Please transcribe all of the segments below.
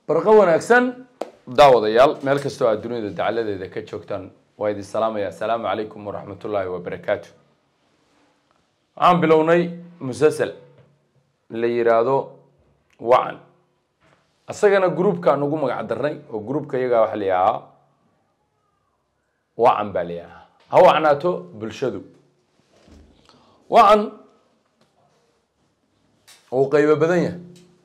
barqo wanaagsan daawadayaal meel kastoo aad dunida dacaladeeda ka joogtaan waa idin salaamaya asalaamu calaykum waraxmatullaahi wabarakaatu waxaan bilownay musasel la yiraahdo wacan isagana groupkaan ugu magac darnay oo groupka iyagaa waxa la yidhahaa wacan baa la yidhahaa ha wacnaato bulshadu wacan uu qaybo badan yahay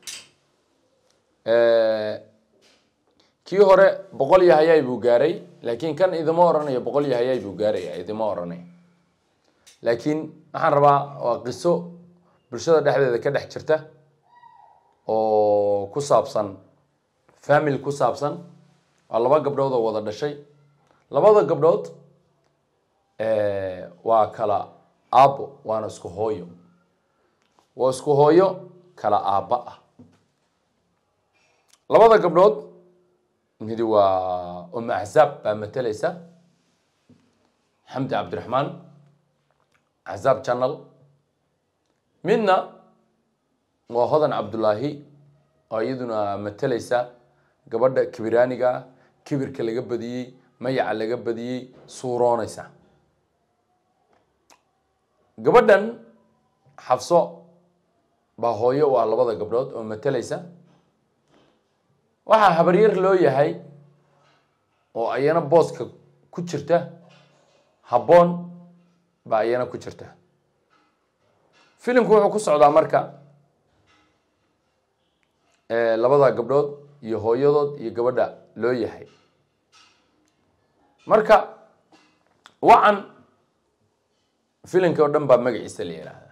kii hore boqol iyo hayay buu gaaray laakiin kan idima oranayo boqol iyo hayay buu gaaraya idima oranay laakiin waxaan rabaa waa qiso bulshada dhexdeeda ka dhex jirta oo ku saabsan family ku saabsan waa laba gabdhood oo wada dhashay labada gabdhood waa kala aabbo waana isku hooyo waa isku hooyo kala aabba ah labada gabdhood midi waa umu axzaab baa mateleysa xamdi cabdiraxmaan axzaab channel midna waa hodan cabdullaahi oo iyaduna mateleysa gabadha kibiraaniga kibirka laga badiyey mayaca laga badiyey suurooneysa gabadhan xafso baa hooyo waa labada gabdhood oo mateleysa waxaa habaryar loo yahay oo ayana booska ku jirta habboon baa ayana ku jirta filimku wuxuu ku socdaa marka labada gabdhood iyo hooyadood iyo gabadha loo yahay marka wacan filimka oo dhan baa magaciisa la yidhaahdaa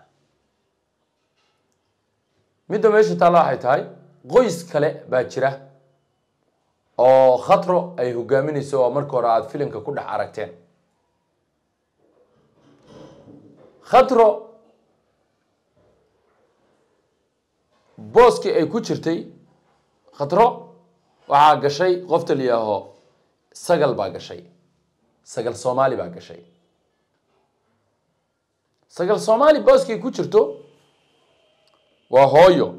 midda meesha taalla waxay tahay qoys kale baa jira oo khatro ay hogaaminayso oo marka hore aada filimka ku dhex aragteen khatro booskii ay ku jirtay khatro waxaa gashay qofta la yihaaho sagal baa gashay sagal soomaali baa gashay sagal soomaali booskii ku jirto waa hooyo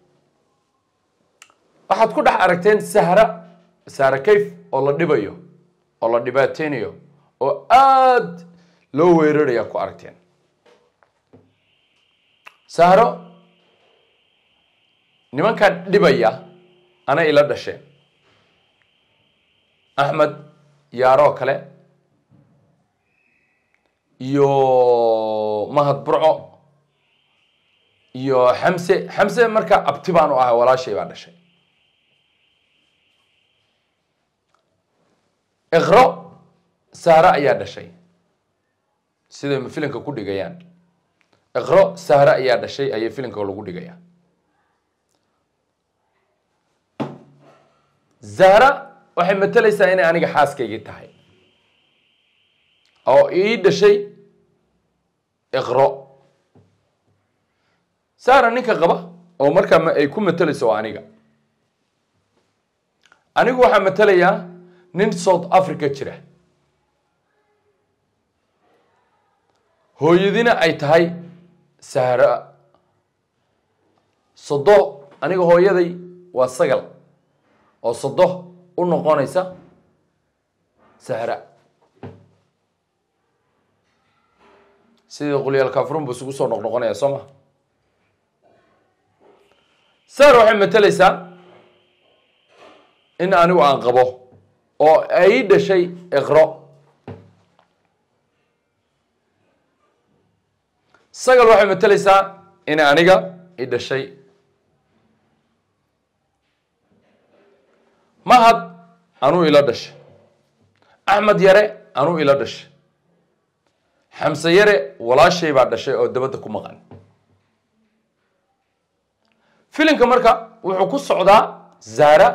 waxaad ku dhex aragteen sahra sahra kayf oo la dhibayo oo la dhibaateynayo oo aada loo weeraraya ku aragteen sahro nimankan dhibaya ana ila dhasheen axmed yaaroo kale iyo mahad burco iyo xamse xamse marka abti baan u ahay walaashay baa dhashay iqro sahre ayaa dhashay siday filimka ku dhigayaan iqro sahre ayaa dhashay ayay filimka lagu dhigaya zahra waxay mateleysaa inay aniga xaaskaygii tahay oo ii dhashay iqro sahra ninka qaba oo markaa ay ku mateleyso oo aniga anigu waxaa matelayaa nin south africa jira hooyadina ay tahay sahra sodo aniga hooyaday waa sagal oo sodo u noqonaysa sahra sidii qulyaal kafrun buu isugu soo noqnoqonaya soo ma sahra waxay mateleysaa in anigu aan qabo oo ay dhashay iqro sagal waxay mateleysaa in aniga i dhashay mahad anuu ila dhashay axmed yare anuu ila dhashay xamse yare walaashay baa dhashay oo dabadda ku maqan filimka marka wuxuu ku socdaa zahra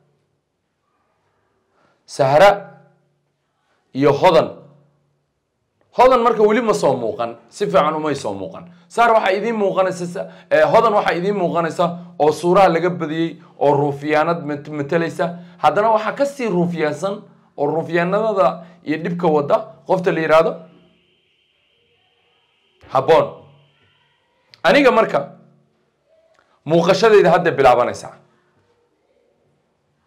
sahra iyo hodan hodan marka weli ma soo muuqan si fiican umay soo muuqan saar waxaa idiin muuqanaysa hodan waxaa idiin muuqanaysa oo suuraha laga badiyey oo ruufyaanad mateleysa haddana waxaa kasii ruufyaansan oo ruufyaanadada iyo dhibka wada qofta la yidhaahdo habboon aniga marka muuqashadayda hadda bilaabanaysaa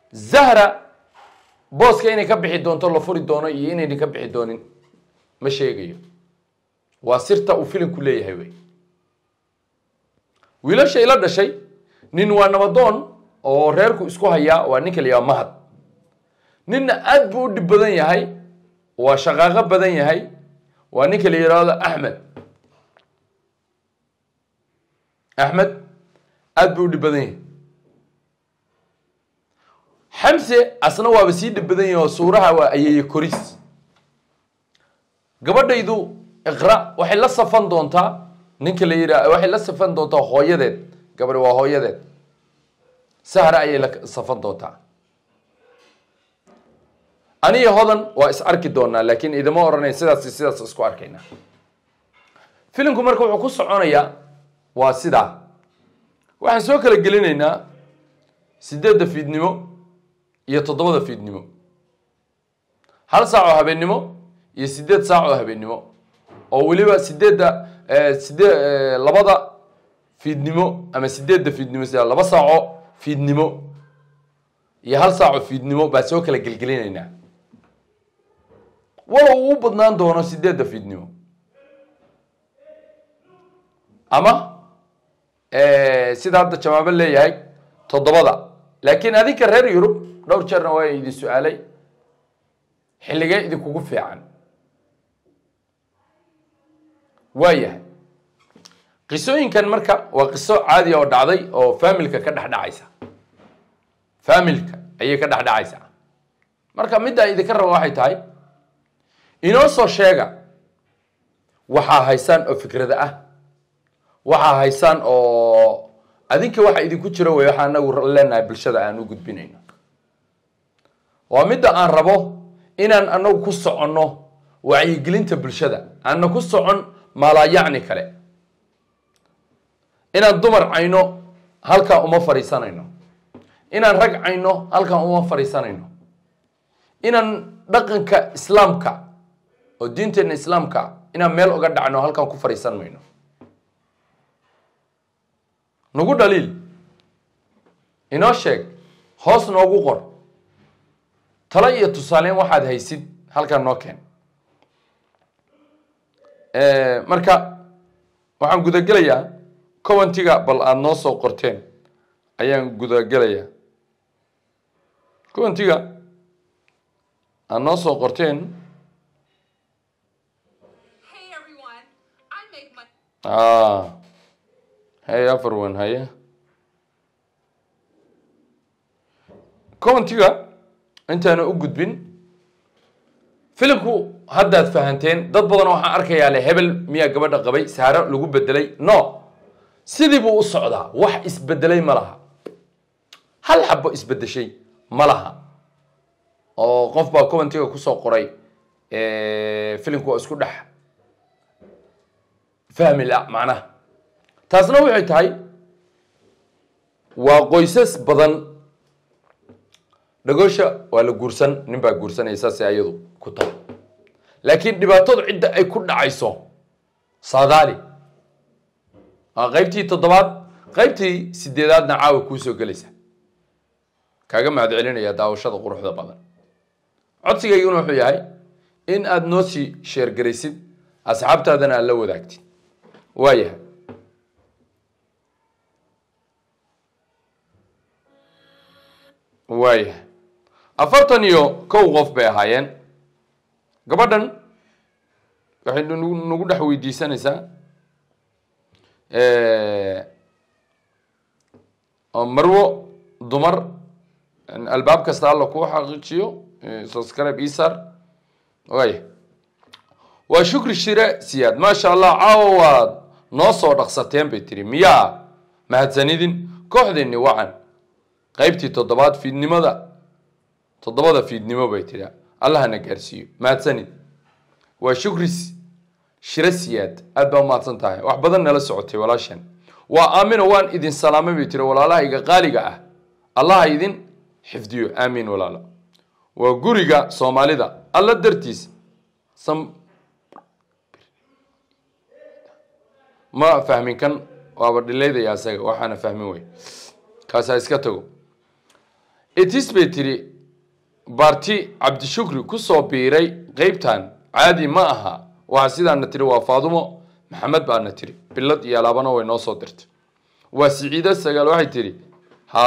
zahra booska inay ka bixi doonto la furi doono iyo inayna ka bixi doonin ma sheegayo waa sirta uu filimku leeyahay wey wiilasha ila dhashay nin waa nabadoon oo reerku isku hayaa waa ninka la yidhaha mahad ninna aad buu u dhib badan yahay waa shaqaaqo badan yahay waa ninka la yidhaahdo axmed axmed aad buu u dhib badan yahay xamse asna waaba sii dhib badan yahay oo suuraha waa ayeeye koris gabadhaydu iqra waxay la safan doontaa ninka la yidhaah waxay la safan doontaa hooyadeed gabadhi waa hooyadeed sahra ayay la safan doontaa aniyo hodan waa is arki doonaa laakiin idama odhanay sidaas sidaas isku arkaynaa filimku marka wuxuu ku soconayaa waa sidaa waxaan soo kala gelinaynaa sideedda fiidnimo iyo toddobada fiidnimo hal saac oo habeennimo iyo sideed saac oo habeennimo oo weliba sideedda sidee labada fiidnimo ama sideedda fiidnimo sida laba saaco fiidnimo iyo hal saaco fiidnimo baa soo kala gelgelinaynaa walow uu badnaan doono sideedda fiidnimo ama sida hadda jawaabo leeyahay toddobada laakiin adinka reer yurub dhowr jeerna waa idin su-aalay xilligee idinkugu fiican waayahay qisooyinkan marka waa qiso caadiya oo dhacday oo familka ka dhex dhacaysa familka ayay ka dhex dhacaysaa marka middaa idinka raba waxay tahay inoo soo sheega waxaa haysaan oo fikrada ah waxaa haysaan oo adinka waxa idinku jiro wey waxaa anagu leenahay bulshada aan u gudbinayno waa midda aan rabo inaan anagu ku soconno wacyigelinta bulshada aanna ku socon maalaayacni kale inaan dumar cayno halkaa uma fadhiisanayno inaan rag cayno halkaa uma fadhiisanayno inaan dhaqanka islaamka oo diinteenna islaamka inaan meel uga dhacno halkaan ku fadhiisan mayno nagu dhaliil inoo sheeg hoos noogu qor talo iyo tusaaleyn waxaad haysid halkaan noo keen marka waxaan gudagelayaa commentiga bal aada noo soo qorteen ayaan gudagelayaa commentiga aada noo soo qorteen Hey everyone, I make my ah hey afarwan haye commentiga intaana u gudbin filimku haddaad fahanteen dad badan waxaan arkayaa le hebel miyaa gabadha qabay saaro lagu bedelay no sidii buu u socdaa wax isbedelay ma laha hal xabo isbedeshay ma laha oo qof baa commentiga kusoo qoray filimku waa isku dhex fahmi la macnaha taasna waxay tahay waa qoysas badan dhagoosha waa la guursan nin baa guursanaya saasay ayadu ku tahay laakiin dhibaatadu cidda ay ku dhacayso saadaali waa qaybtii toddobaad qaybtii sideedaadna caawa kuusoo gelaysa kaaga mahad celinaya daawashada quruxda badan codsigayguna wuxuu yahay in aada noo sii sheergaraysid asxaabtaadana aad la wadaagtid waayahay waayahay afartan iyo kow qof bay ahaayeen gabadhan waxay nagu nagu dhex weydiisanaysaa oo marwo dumar albaab kasta alla kuu xaqiijiyo subscribe isar waaya waa shukri shire siyaad maasha allah caawa waad noo soo dhaqsateen bay tiri miyaa mahadsanidin kooxdeeni wacan qaybtii toddobaad fiidnimada toddobada fiidnimo bay tiri allahana gaarsiiyo mahadsanid waa shukri shire siyaad aad baa umahadsan tahay wax badan nala socotay walaashan waa aamino waan idin salaamay bay tiri walaalahayga qaaliga ah allaha idin xifdiyo aamiin walaalo waa guriga soomaalida alla dartiis sam ma fahmin kan waaba dhilaydaya asaga waxaana fahmin wey kaasaa iska tago itis bay tiri baarti cabdishukri kusoo biiray qeybtan caadi ma aha waxaa sidaana tiri waa faadumo maxamed baana tiri bilad iyo alaabana way noo soo dirtay waa siciido sagaal waxay tiri ha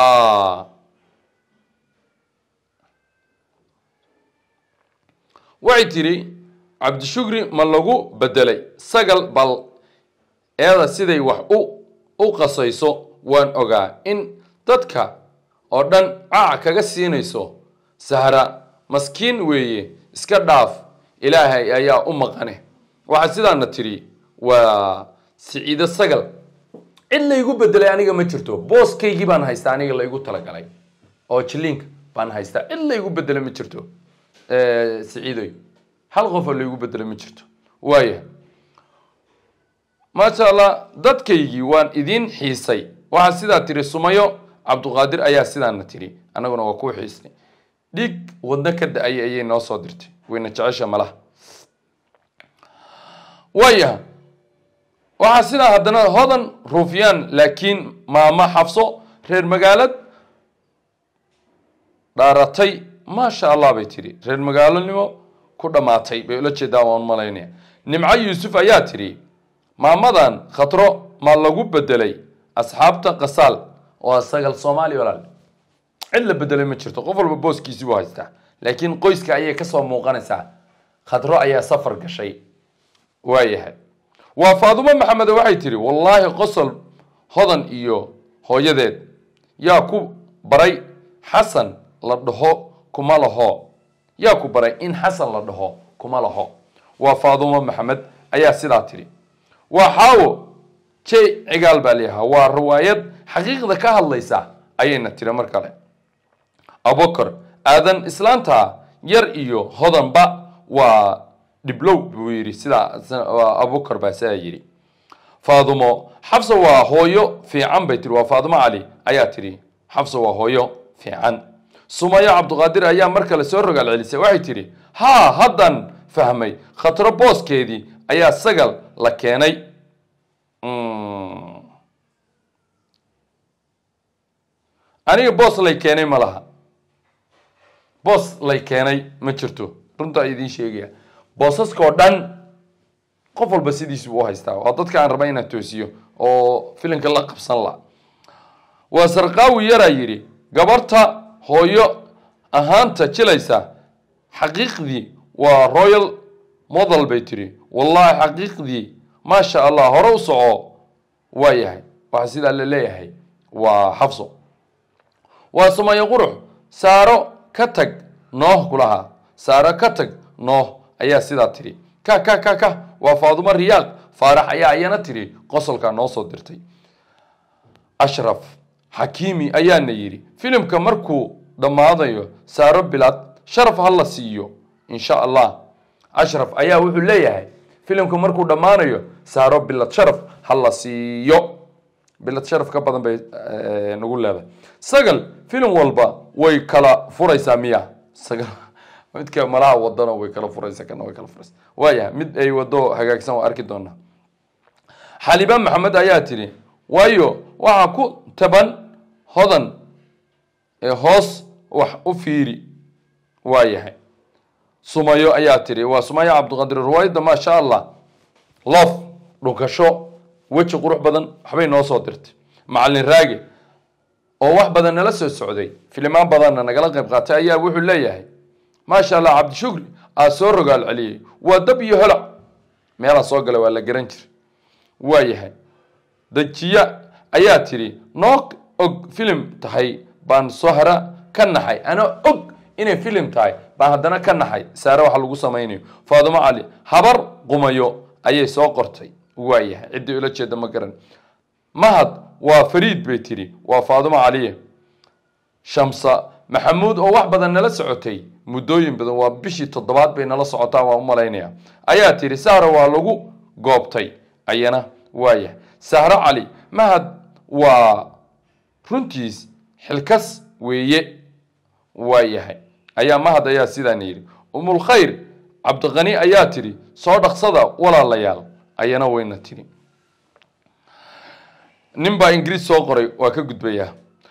waxay tiri cabdishukri ma lagu bedelay sagal bal eeda siday wax u u qasayso waan ogaa in dadka oo dhan caac kaga siinayso sahra maskiin weeye iska dhaaf ilaahay ayaa u maqane waxaa sidaana tiri waa siciido sagal cid laygu bedelay aniga ma jirto booskaygii baan haystaa aniga laygu talagalay oo jiliinka baan haystaa cid laygu bedelay ma jirto siciidoy hal qofoo laygu bedelay ma jirto waaya maasha allah dadkaygii waan idiin xiisay waxaa sidaa tiri sumayo cabduqaadir ayaa sidaana tiri annaguna waa kuu xiisnay dhiig wadno ka da-ay ayay noo soo dirtay wayna jecesha malaha waaya waxaa sidaa haddana hodan ruufyaan laakiin maamo xafso reer magaalad dhaaratay maasha allah bay tiri reer magaalonimo ku dhammaatay bay ula jeedaa waan malaynaya nimco yuusuf ayaa tiri maamadan khatro ma lagu bedelay asxaabta qasaal waa sagal soomaali walaal cid la bedelay ma jirto qof walba booskiisii buu haystaa laakiin qoyska ayay kasoo muuqanaysaa khadro ayaa safar gashay waayahay waa faadumo maxamed waxay tiri wallaahi qosol hodan iyo hooyadeed yaa ku baray xasan la dhaho kuma laho yaa ku baray in xasan la dhaho kuma laho waa faadumo maxamed ayaa sidaa tiri waa xaawo j cigaal baa layahaa waa riwaayad xaqiiqda ka hadlaysa ayayna tiri mar kale abubakar aadan islaanta yar iyo hodanba waa dhiblow buu yidhi sidaa abubakar baa sidaa yidhi faadumo xafsa waa hooyo fiican bay tiri waa faadumo cali ayaa tiri xafsa waa hooyo fiican sumayo cabdiqaadir ayaa mar kale soo rogaal celisay waxay tidhi haa haddan fahmay khatro booskeedii ayaa sagal la keenay aniga boos lay keenay ma laha boos lay keenay ma jirto runtaa idiin sheegaya boosaskao dhan qof walba sidiisu u haystaa waa dadka aan raba inaan toosiyo oo filimka la qabsan la waa sarqaawi yaraa yidhi gabarta hooyo ahaanta jilaysa xaqiiqdii waa royal model bay tiri wallahi xaqiiqdii maasha allah hore u soco waa yahay waxaa sidaa la leeyahay waa xafso waa sumayo qurux saaro ka tag nooh kulahaa saaro ka tag nooh ayaa sidaa tiri ka ka ka ka waa faadumo riyaaq faarax ayaa ayana tiri qosolkaa noo soo dirtay ashraf xakiimi ayaana yidhi filimka markuu dhammaadayo saaro bilad sharaf ha la siiyo insha allah ashraf ayaa wuxuu leeyahay filimka markuu dhammaanayo saaro bilad sharaf ha la siiyo bilad sharaf ka badan bay nagu leedahay sagal filim walba way kala furaysaa miya sagal midka malaha wadano way kala furaysa kana way kala furaysa waayahay mid ay wado hagaagsan waa arki doonaa xaliba maxamed ayaa tiri waayo waxaa ku taban hodan ee hoos wax u fiiri waayahay sumayo ayaa tiri waa sumayo cabdiqadir riwaayadda maasha allah lof dhunkasho weji qurux badan waxbay noo soo dirtay macalin raage oo wax badan nala soo socday filimaan badanna nagala qayb qaatay ayaa wuxuu leeyahay maasha allah cabdishukri aa soo rogaal celiyey waa dab iyo holac meelaa soo galay waa la garan jira waa yahay dajiya ayaa tiri noo og filim tahay baan sohra ka naxay anoo og inay filim tahay baan haddana ka naxay saare waxa lagu samaynayo faadumo cali habar qumayo ayay soo qortay waa yahay ciddii ula jeeda ma garan mahad waa fariid bay tiri waa faadumo caliye shamsa maxamuud oo wax badan nala socotay muddooyin badan waa bishii toddobaad bay nala socotaa waa u malaynaya ayaa tiri sahra waa lagu goobtay ayana waaya sahro cali mahad waa runtiis xilkas weeye waa yahay ayaa mahad ayaa sidaan yidhi umulkhayr cabdiqani ayaa tiri soo dhaqsada walaalayaal ayana wayna tiri nin baa ingiriis soo qoray waa ka gudbayaa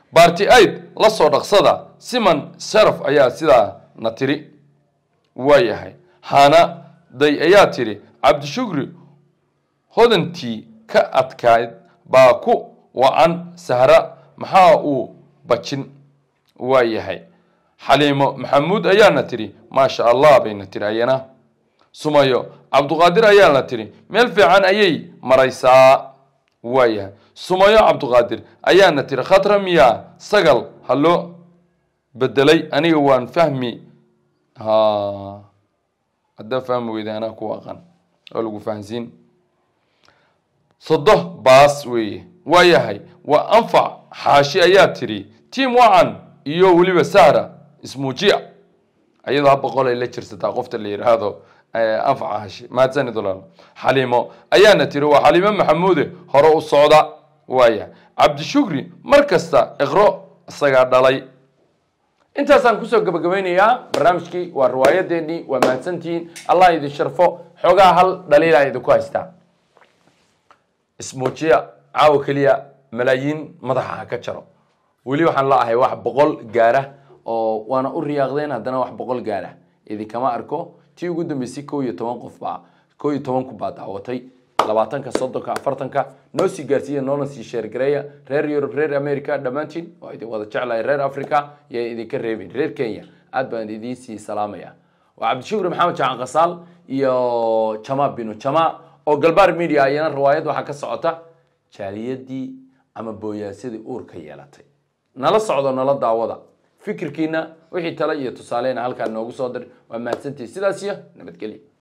baarti aid la soo dhaqsada siman sharaf ayaa sidaa na tiri waayahay hana day ayaa tiri cabdishukri hodantii ka adkayd baa ku wacan sahra maxaa uu bajin waayahay xaliimo maxamuud ayaana tiri maasha allah bayna tiri ayana sumayo cabduqaadir ayaana tiri meel fiican ayay maraysaa waayahay sumayo cabduqaadir ayaana tiri khatra miyaa sagal ha loo bedelay aniga waan fahmi ha haddaa fahmi weyda anaa ku aqan oo lagu fahansiin sodo baas weeye waayahay waa anfac xaashi ayaa tiri tiam wacan iyo weliba sahra ismuujiya ayadoo ha boqolay la jirsataa qofta la yidhaahdo anfac xaashi mahadsanid walaal xaliimo ayaana tiri waa xaliimo maxamuude hore u socda waayahay cabdishukri mar kasta iqro isagaa dhalay intaasaan kusoo gabagabaynayaa barnaamijkii waa riwaayadeenii waa mahadsantihiin allah idin sharfo xoogaa hal dhaliilaa idinku haystaa ismuujiya caawa keliya malaayiin madaxa ha ka jaro weli waxaan la ahay wax boqol gaara oo waana u riyaaqdeen haddana wax boqol gaara idinkama arko tii ugu dambeysay kow iyo toban qof baa kow iyo toban ku baa daawatay labaatanka soddonka afartanka noo sii gaarsiiya noona sii sheergareeya reer yurub reer america dhammaantiin waa idin wada jeclahay reer africa yaa idinka reebin reer kenya aad baan idiin sii salaamaya waa cabdishukri maxamed jacan kasaal iyo jama binu jama oo galbaar media ayana riwaayad waxaa ka socota jaaliyadii ama booyaasadii uurka yeelatay nala socdo nala daawada fikirkiina wixii tale iyo tusaaleyna halkaa noogu soo dir waa mahadsantihi sidaas iyo nabadgelya